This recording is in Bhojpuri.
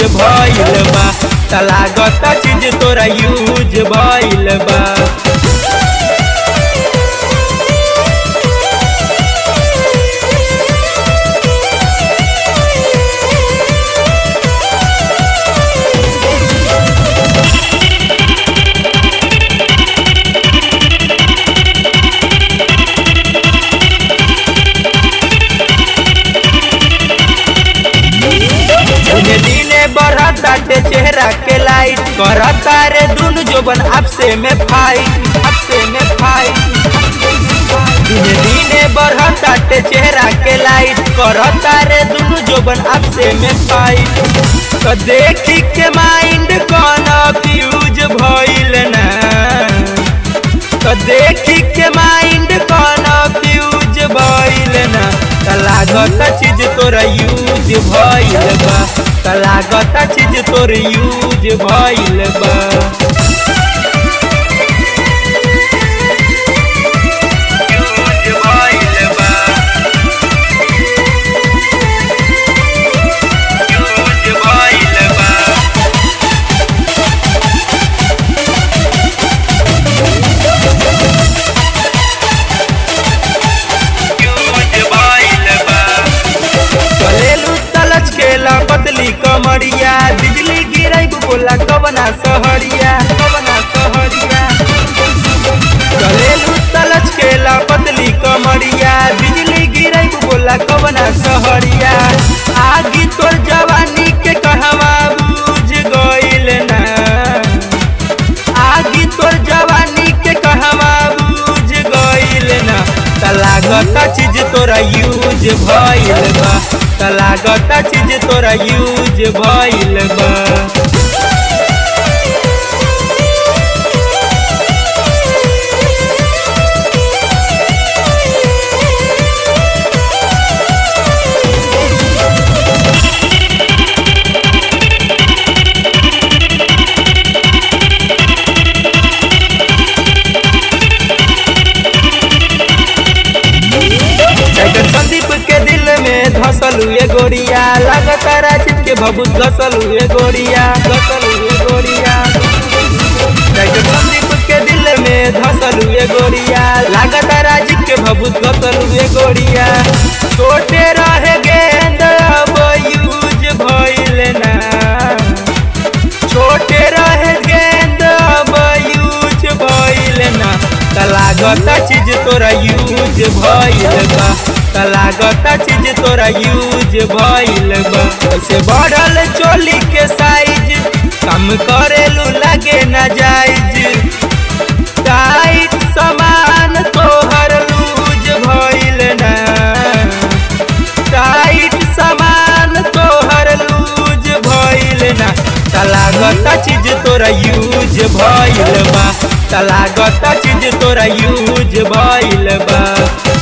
भइल बा त लागता चीज तोरा यूज भइल बा दिने दिने बढ़ताटे चेहरा के लाइट करता रे दुनु जोबन आपसे में फाइट आपसे में फाइट दिने दिने बढ़ताटे चेहरा के लाइट करता रे दुनु जोबन आपसे में फाइट तो देखी के माइंड कन्फ्यूज भइल ना तो देखी के माइंड कन्फ्यूज भइल ना त लागत चीज तोरा यूज भइल बा त लागत चीज तोर यूज भइल बा यूज भइल बा यूज भइल बा चलेलू तलच केला पतली कमरिया बिजली गिरई बोला कवना सहरिया कवना सहरिया चलेलू तलच केला पतली कमरिया बिजली गिरई बोला कवना सहरिया आगी तोर जवानी के कहवा बुझ गइल ना आगी तोर जवानी के कहवा बुझ गइल ना त लागत चीज तोरा यूज भइल बा त लागत चीज तोरा यूज भइल बा टाइगर संदीप के दिल में धसल हुए गोरिया लगातार राजीव के भभूत घसल हुए गोरिया घसल हुए गोरिया टाइगर संदीप के दिल में धसल हुए गोरिया लगातार राजीव के भभूत घसल हुए गोरिया छोटे रहे गेंद अब यूज भइल ना छोटे रहे गेंद अब यूज भइल ना त लागत चीज तोरा यूज भइल बा त लागत चीज तोरा यूज भइल बा ऐसे बढ़ल चोली के साइज कम करेलू लगे न जाइज टाइट सामान तोहर लूज भइल ना टाइट सामान तोहर लूज भइल ना त लागत चीज तोरा यूज भइल बा त लागत चीज तोरा यूज भइल बा